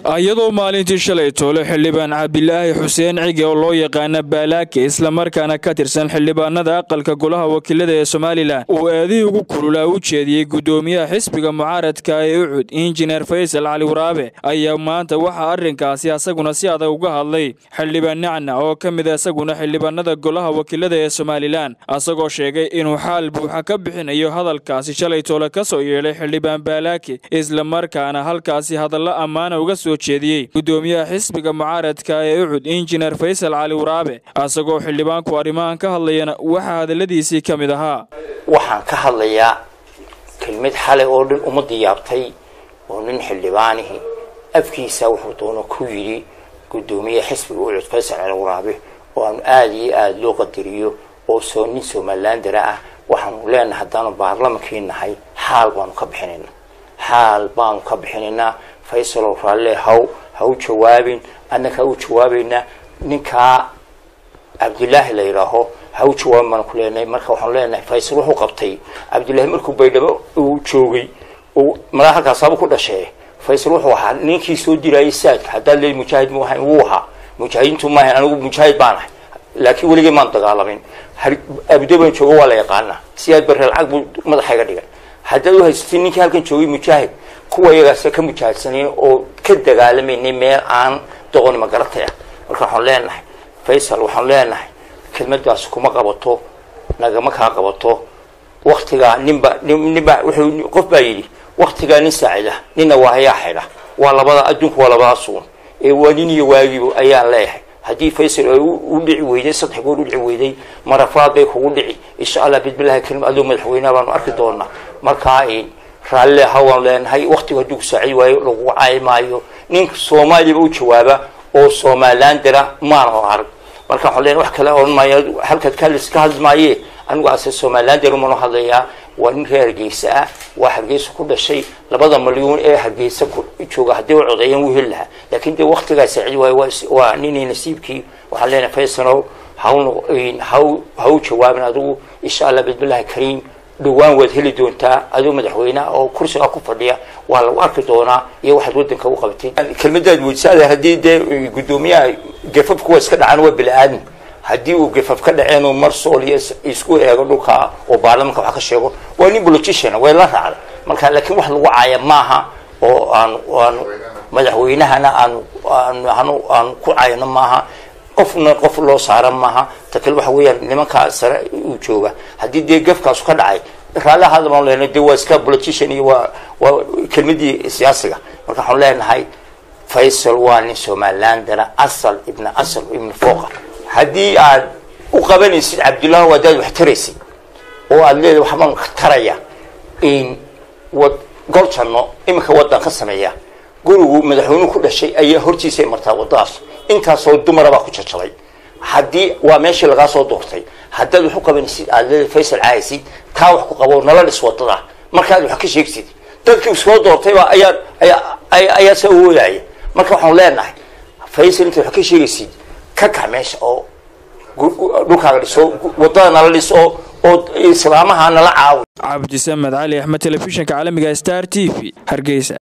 iyadoo maalintii shalay toole xildhibaan cabdilaahi xuseen cige oo loo yaqaana baalaake islamarkaana ka tirsan xildhibaanada aqalka golaha wakiilada ee somalilan uu aadihii ugu kululaa u jeediyey guddoomiyaha xisbiga mucaaradka ee ucud injineer faysal cali waraabe ayaa maanta waxaa arrinkaasi asaguna si adag uga hadlay xildhibaan nacna oo ka mid a isaguna xildhibaanada golaha wakiilada ee somalilan asagoo sheegay inuu xaal buuxa ka bixinayo hadalkaasi shalay toole ka soo yeedhay xildhibaan baalaake islamarkaana halkaasi hadallo ammaana uga soo jeediyey guddoomiyaha xisbiga mucaaradka ee ucud injineer faysal cali waraabe asagoo xildhibaanku arrimahan ka hadlayana waxaa hadalladiisii ka mid ahaa waxaan ka hadlayaa kelmad xalay oo dhan ummadda yaabtay oo nin xildhibaanihii afkiisa wuxuu doono ku yidhi guddoomiyaha xisbiga ucud faysal cali waraabe oo aanu aada iyo aada loo qadariyo oo soo nin somalilandara ah waxaanu leenahay haddaanu baarlamankii nahay xaal baanu ka bixinaynaa xaal baanu ka bixinaynaa faysalow raalle haw ha u jawaabin annaka ha u jawaabaynaa ninkaa cabdilaahi la yidhaaho ha u jawaabin baanu ku leenahay marka waxaanu leenahay faysal wuxuu qabtay cabdillaahi markuu baydhabo uu joogay uu malaa halkaasaaba ku dhashee faysal wuxuu ahaa ninkii soo dirayay saadka haddaad leey mujaahid mu ahayn wuu ahaa mujaahidiintu maahayn anigu mujaahid baan ahay laakiin weligay maan dagaalamin abudaban joogo waa la yaqaanaa siyaad barre lacag buu madaxayga dhigay haddaad u haysatay ninkii halkan joogay mujaahid kuwa iyagaasa ka mujaahidsanay oo ka dagaalamayna meel aan doqoni magaratay ah marka waxaan leenahay faysal waxaan leenahay kelmadaas kuma qabato nagama kaa qabato waktigaa ninba ninba wuxuu qof baa yidhi waktigaa nin saacida ninna waa hayaa xidha waa labada adduunku waa labadaa suun ee waa nin iyo waagiibo ayaan leeyahay haddii faysal ay u dhici weyday saddex goor u dhici weyday marafaad bay kugu dhici insha allah bismillahi karim adoo madaxweyneha baanu arki doonaa markaa raalle hawaan leenahay waktigu hadduu ku saacid waayo lagu caayi maayo ninka soomaaliyaba u jawaaba oo somalilan dira maana arag marka waxaan leenahay wax kale odhan maayo halkaad kalis ka hadli maaye anigu ase somalilan dira manu hadlayaa waa nin reer hargeysa ah waa hargeysa ku dhashay labada malyuun ee hargeysa jooga haddii u codeeyaan wuu heli lahaa laakiin dee waktigaa saacid waayo waa ninii nasiibkii waxaan leenahay faysanow haw ha u jawaabin adigu insha allah bismillahi kariim dhawaan waad heli doontaa adoo madaxweyneha oo kursigaa ku fadhiya waa lagu arki doonaa iyo waxaad wadanka u qabatay kelmadaad weysaada haddii dee guddoomiyaha gafafku waa iska dhacaan waa bili-aadmi haddii uu gafaf ka dhaceen oo mar sool iyo isku eego dhulka oo baarlamanka wax ka sheego waa nin politician way la raacday marka laakiin wax lagu caaya maaha oo aanu aanu madaxweynahana aanu aanu aanu ku caayno maaha qofna qof loo saara maaha ta kale waxa weeyaan nimankaa sare uu jooga haddii dee gafkaasu ka dhacay raalli hadal baan leenahay dee waa iska politician iyo waa waa kelmadii siyaasiga marka waxaan leenahay faysal waa nin somalilandana asal ibna asal ibna fooqa haddii aad u qabanaysid cabdullahi haddaad wax taraysid oo aad leedahay waxbaan taraya in wad gol janno iminka wadan ka sameeya gurigu madaxweynuhu ku dhashay ayaa hortiisay martaa wadadaas intaasoo dumara baa ku jajabay haddii waa meeshii lagaa soo doortay haddaad wax u qabanaysid aad leedahay faysal caaysid taa wax ku qabo nala dhis wadada markaad wax ka sheegsid dadkii soo doortayba ayaa ayaa ayaa sa awoodaya marka waxaan leenahay faysal intaad wax ka sheegaysid ka kax meesha oo dhulkaaga dhiso wadada nala dhis oo oo islaamaha nala caawi cabdisamed cali axmed telefishinka caalamiga star t v hargeysa